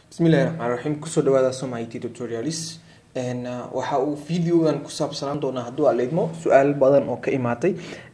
bismillahi raxmaan raxiim kusoo dhawaada soma it tutorials waxa uu videogan ku saabsanaan doonaa hadduu aleedmo su-aal badan oo ka imaatay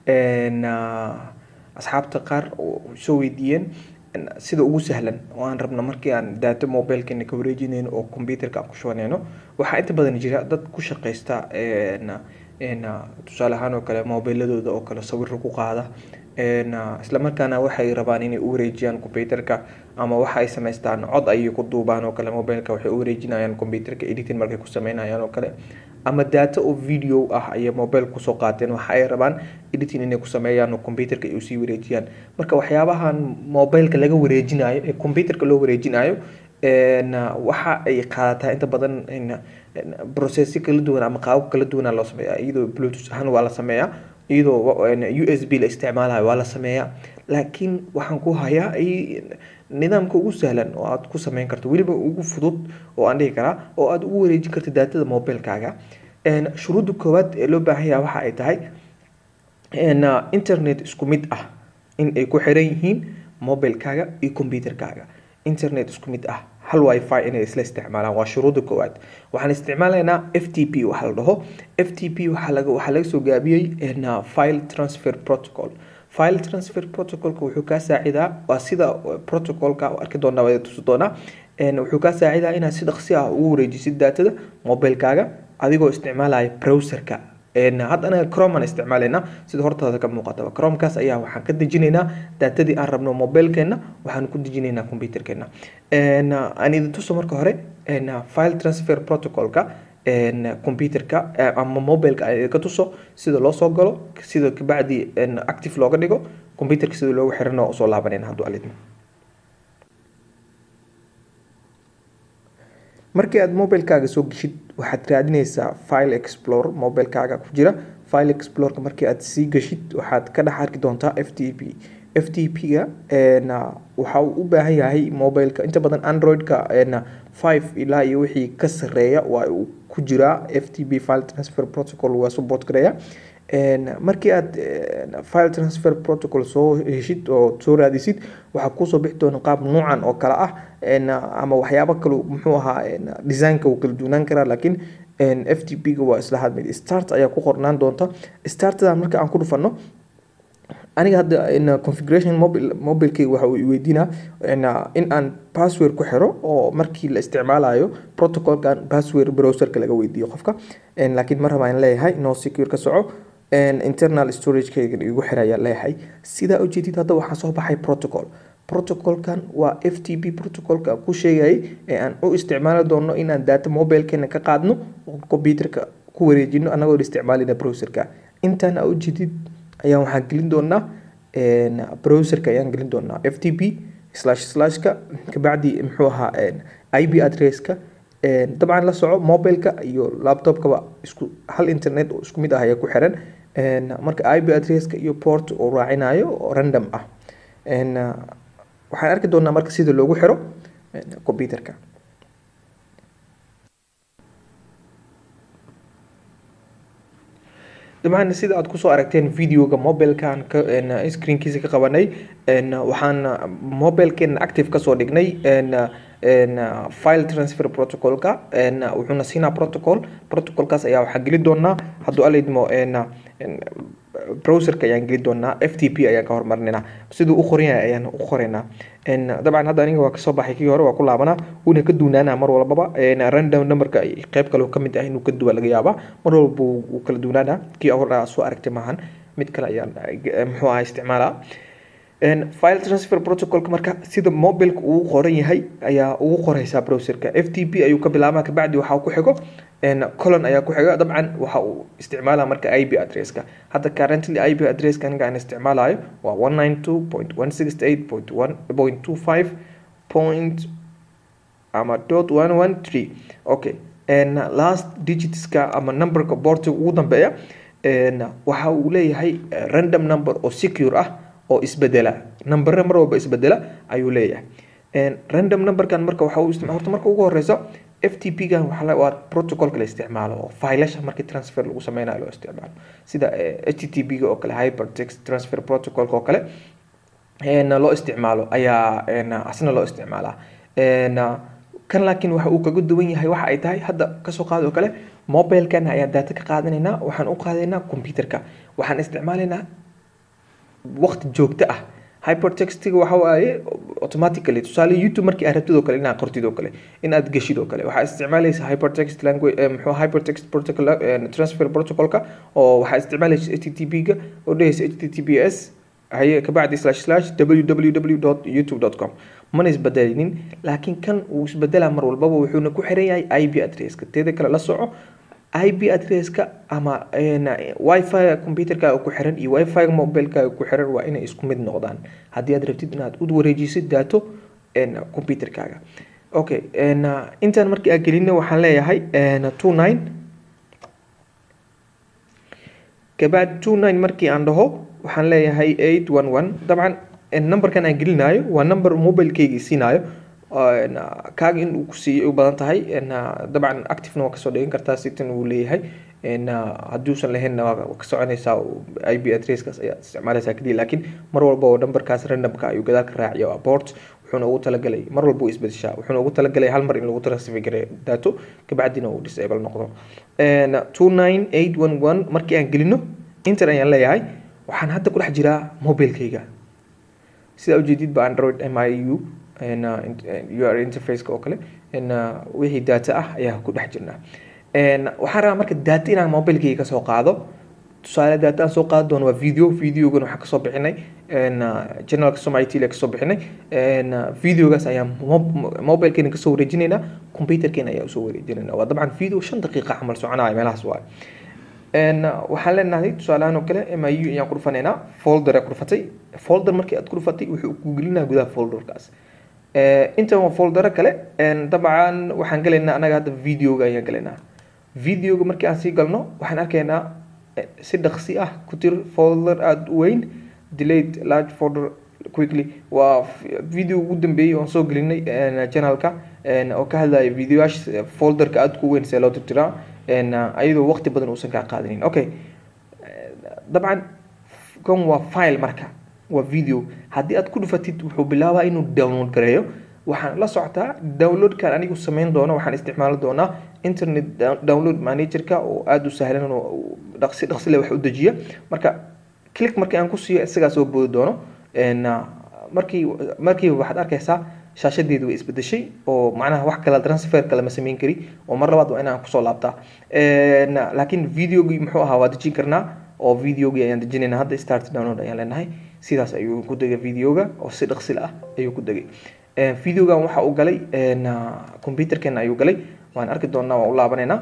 asxaabta qaar oo soo weydiiyeen sida ugu sahlan oo aan rabno markii aan daato mobilkeena ka wareejinayno oo computerka aan ku shubanayno waxaa inta badan jira dad ku shaqeysta tusaale ahaan oo kale mobiladooda oo kale sawiro ku qaada islamarkaana waxay rabaan inay u wareejiyaan computerka ama waxa ay samaystaan cod ayay ku duubaan oo kale mobilka waxay u wareejinayaan computerka editing markay ku sameynayaan oo kale ama data oo video ah ayay mobile kusoo qaateen waxa ay rabaan editing inay ku sameeyaan oo computerka ay usii wareejiyaan marka waxyaabahan mobileka laga wareejinayo ee computerka loo wareejinayo waxa ay qaadataa inta badan processi kala duwan ama qaabab kala duwana loo sameeya iyadoo bluetooth ahaan waa la sameeyaa iyadoo u s b la isticmaalayo waa la sameeyaa laakiin waxaan ku hayaa nidaamka ugu sahlan oo aad ku sameyn karto weliba ugu fudud oo aan dhihi karaa oo aad ugu wareejin karta daatada mobilkaaga shuruudda koowaad ee loo baahan yaha waxa ay tahay internet isku mid ah in ay ku xiran yihiin mobilkaaga iyo computerkaaga internet isku mid ah hal wifi inay isla isticmaalaan waa shuruudda koowaad waxaan isticmaalaynaa f t p waxa la dhaho f t p waxaa laga soo gaabiyey file transfer protocol file transfer protocolka wuxuu kaa saacidaa waa sida protocolka arki doonaa waa tusi doonaa wuxuu kaa saacidaa inaad si dhaqsi ah ugu wareejisid daatada mobilkaaga adigoo isticmaalaya browserka hadda anaga chrome aan isticmaalaynaa sida hortaada ka muuqataba chromekaas ayaa waxaan ka dejinaynaa daatadii aan rabno mobilkeena waxaan ku dejinaynaa computerkeena aan idin tuso marka hore file transfer protocolka computerka ama mobileka aan idinka tuso sida loo soo galo sida kabacdi active looga dhigo computerka sida loogu xirana usoo laabanayna hadduu alidmo markii aad mobilkaaga soo geshid waxaad raadineysaa file explore mobilkaaga ku jira file exploreka markii aad sii geshid waxaad ka dhex arki doontaa f t p f t p ga waxa uu u baahan yahay mobileka inta badan androidka five ilaa iyo wixii ka sareeya waa uu ku jiraa f t p file transfer protocol waa support gareeya markii aad file transfer protocol soo heshid oo soo raadisid waxaa kuusoo bixi doona qaab nuucan oo kale ah ama waxyaabo kale muxuu ahaa designka wuu kala duunaan karaa laakiin f t p ga waa isla hadmid start ayaa ku qornaan doonta startada marka aan ku dhufano aniga hadda configuration mobil mobilkeyga waxa uu weydiinaa in aan password ku xiro oo markii la isticmaalayo protocolkan password browserka laga weydiiyo qofka laakiin mar rabaa in leeyahay no secure ka soco internal storagekeyga igu xiraya leeyahay sidaa ujeedid hadda waxaa soo baxay protocol protocolkan waa f t p protocolka ku sheegayay ee aan u isticmaali doono inaan data mobilkeena ka qaadno oo computerka ku wareejino anagoo isticmaalina browserka intaan aa ujeedid ayaa waxaan gelin doonaa browserka ayaan gelin doonaa f t p slash slashka kabacdi muxuu ahaa i b addresska dabcan la soco mobileka iyo laptopkaba isku hal internet oo isku mid ah ayaa ku xiran marka i b addresska iyo port uu raacinayo oo random ah waxaan arki doonaa marka sida loogu xiro computerka dabcan sida aad kusoo aragteen videoga mobilkan screenkiisa ka qabanay waxaan mobilkeena active kasoo dhignay file transfer protocolka wuxuuna siinaa protocol protocolkaas ayaa waxaan geli doonaa hadduu alaydmo browserka ayaan geli doonaa f t p ayaan ka hormarinayna siduu u qoran yahay ayaan u qoraynaa dabcan hadda aniga waa kasoo baxay kii hore waa ku laabanaa wuuna ka duunaanaa mar walbaba random numberka qeyb kale ka mid ah inuu ka duwa laga yaabaa mar walba wuu kala duunaanaa kii hore soo aragtay maahan mid kale ayaan muxuu ahaa isticmaalaa file transfer protocolka marka sida mobilka uu qoran yahay ayaa ugu qoreysaa browserka f t p ayuu ka bilaabaa kabacdi waxaa ku xigo colon ayaa ku xiga dabcan waxa uu isticmaalaa marka i b addresska hadda currently i b addresska aniga aan isticmaalayo waa one nine two point one six eight point one point two five point ama dot one one three okay last digitska ama numberka boortiga ugu dambeeya waxa uu leeyahay random number oo secure ah oo isbedela numbere mar walba isbedela ayuu leeyahay random numberkan marka waxa horta marka ugu horeysa f t p gan waa protocolka la isticmaalo oo filasha markii transfer lagu sameynayo loo isticmaalo sida h t t p ga oo kale hypertext transfer protocolka oo kale loo isticmaalo ayaa asna loo isticmaalaa kan laakiin waxa uu kaga duwan yahay waxa ay tahay hadda kasoo qaad oo kale mobilkan ayaan data ka qaadanaynaa waxaan u qaadaynaa computerka waxaan isticmaalaynaa waqti joogto ah hypertextiga waxa waaye automatically tusaale youtube markii aad rabtid oo kale inaad qortid oo kale inaad geshid oo kale waxaa isticmaalaysa hypertext language muxuu hypertext protocol transfer protocolka oo waxaa isticmaalaysa http ga oo dhehaysa https haye kabacdi slash slash www youtube com mana isbedelinin laakiin kan uu isbedelaa mar walbaba wuxuuna ku xiran yahay i b adresska teeda kale la soco i b adresska ama wifi computerkaaga ku xiran iyo wifi mobilekaaga ku xiran waa inay isku mid noqdaan haddii aad rabtid inaad u wareejisid daato computerkaaga okay intaan markii aan gelina waxaan leeyahay two nine kabacdi two nine markii aan dhaho waxaan leeyahay eight one one dabcan numberkan aan gelinayo waa number mobilekeyga siinaayo kaaga in uu ku siiyey u badan tahay dabcan activena waa kasoo dhigan kartaa sitan uu leeyahay hadduusan lahaynna waa ka soconaysaa i b adresskaas ayaad isticmaalaysaa keliya laakiin mar walba oo numberkaas randomka ayuu gadaal ka raaciya waa port wuxuuna ugu talagalay mar walba uu isbedeshaa wuxuuna ugu talagalay hal mar in lagu transfer gareeyo daato kabacdina uu disable noqdo two nine eight one one markii aan gelino inter ayaan leeyahay waxaan hadda ku dhex jiraa mobilekeyga sidaa ujeedid ba android m i u ur interfaceka oo kale wixii data ah ayaa ku dhex jirnaa waxaan rabaa marka data inaan mobilekeyga kasoo qaado tusaale data aan soo qaadi doono waa video videogan waxaan kasoo bixinay generalka somali tl kasoo bixinay videogaas ayaan mobilkeena kasoo wareejinaynaa computerkeena ayaa usoo wareejinayna waa dabcan video shan daqiiqa camal soconaya meelahaas waaye waxaan leenahay tusaalehaan oo kale m i u ayaan ku dhufanaynaa folder ku dhufatay folder markii aad ku dhufatay wuxuu ku gelinaa gudaha folderkaas intan waa foldero kale dabcan waxaan galaynaa anaga hadda videoga ayaan galaynaa videoga markii aan sii galno waxaan arkaynaa si dhaqsi ah ku tir folder aada u weyn delayed large folder quickly waa video ugu dambeeyey oon soo gelinay channelka oo ka hadlaya videoyaasha folderka aada ku weyn see loo tirtiraa ayadoo waqti badan uusan kaa qaadanin okay dabcan kan waa file marka waa video haddii aad ku dhufatid wuxuu bilaabaa inuu download gareeyo waxaan la socotaa downloadkan anigu samayn doono waxaan isticmaali doonaa internet download managerka oo aada u sahlan oo dhaqsi dhaqsile wax u dejiya marka click markii aan ku siiyo isagaa soo boodi doono markii markiiba waxaad arkaysaa shaashadeedu way isbedeshay oo macnaha wax kale transfer kale ma samayn kari oo mar labaad waa inaan kusoo laabtaa laakiin videogii muxuu ahaa waa dejin karnaa oo videogii ayaan dejinayna hadda start download ayaan leenahay sidaas ayuu ku degay videoga oo si dhaqsil ah ayuu ku degay videogan waxa uu galay computerkeena ayuu galay waan arki doonaa waan u laabanaynaa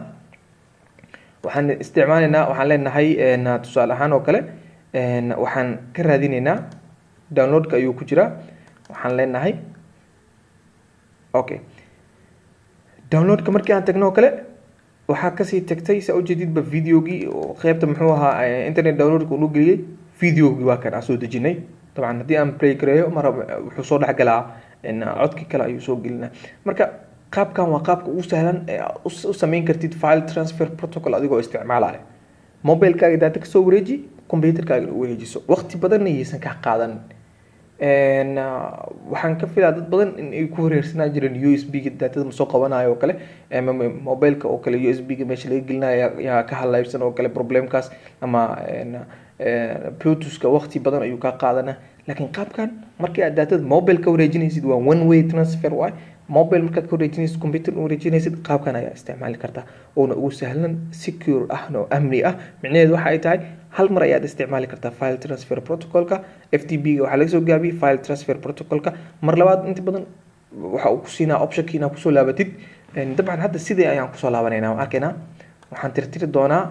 waxaan isticmaalaynaa waxaan leenahay tusaale ahaan oo kale waxaan ka raadinaynaa downloadka ayuu ku jiraa waxaan leenahay okay downloadka markii aan tagno oo kale waxaa kasii tagtay saa ujeedidba videogii oo qeybta muxuu ahaa internet downloadka uu geliyey videogii waa kan aan soo dejinay dabcan haddii aan play gareeyo mar wuxuu soo dhexgalaa codki kale ayuu soo gelinaa marka qaabkan waa qaabka ugu sahlan u sameyn kartid file transfer protocol adigoo isticmaalaya mobilekaaga daata kasoo wareeji computerkaaga u wareejiso waqti badanna yaysan ka qaadan waxaan ka filaa dad badan in ay ku wareersanaa jireen u s b ga daatada ma soo qabanayo oo kale mobileka oo kale u s b ga meesha laga gelinayo yaa ka halaybsan oo kale problemkaas ama bluetoothka waqti badan ayuu kaa qaadana laakiin qaabkan markii aad daatada mobile ka wareejinaysid waa one way transfer waay mobile markaad ka wareejinaysid computer wareejinaysid qaabkan ayaa isticmaali karta oona ugu sahlan secure ah oo amni ah micnaheedu waxa ay tahay hal mar ayaad isticmaali kartaa file transfer protocolka f t b ga waxaa laga soo gaabiyey file transfer protocolka mar labaad inta badan waxa uu ku siinaa optionki inaad kusoo laabatid dabcan hadda sidii ayaan kusoo laabanayna waan arkaynaa waxaan tirtiri doonaa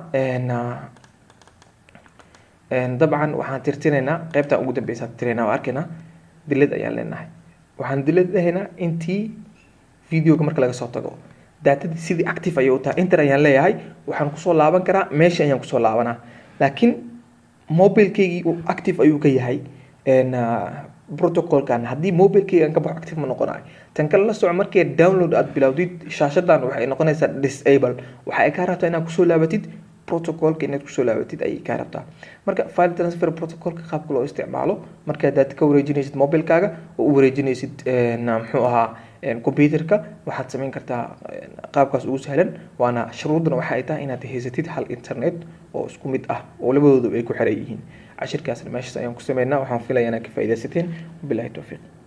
dabcan waxaan tirtiraynaa qeybtan ugu dambeysa tirtiraynaa waan arkaynaa dilad ayaan leenahay waxaan dilad lehaynaa intii videoga marka laga soo tago daatadii sidii active ayay u tahay inter ayaan leeyahay waxaan kusoo laaban karaa meesha ayaan kusoo laabanaa laakiin mobilkeygii active ayuu ka yahay protocolkan haddii mobilkeyga aan ka baxo active ma noqonayo tan kale la soco markii download aad bilowdid shaashadan waxay noqonaysaa disable waxa ay kaa rabtaa inaad kusoo laabatid protocolka inaad kusoo laabatid ayay kaa rabtaa marka file transfer protocolka qaabka loo isticmaalo markaad daata ka wareejinaysid mobilkaaga oo u wareejinaysid muxuu ahaa computerka waxaad samayn kartaa qaabkaas ugu sahlan waana shuruuduna waxa ay tahay inaad haysatid hal internet oo isku mid ah oo labadoodu ay ku xiran yihiin cashirkaasna meeshaas ayaan ku sameynaa waxaan filaya inaad ka faaidaysateen wabilahi towfiiq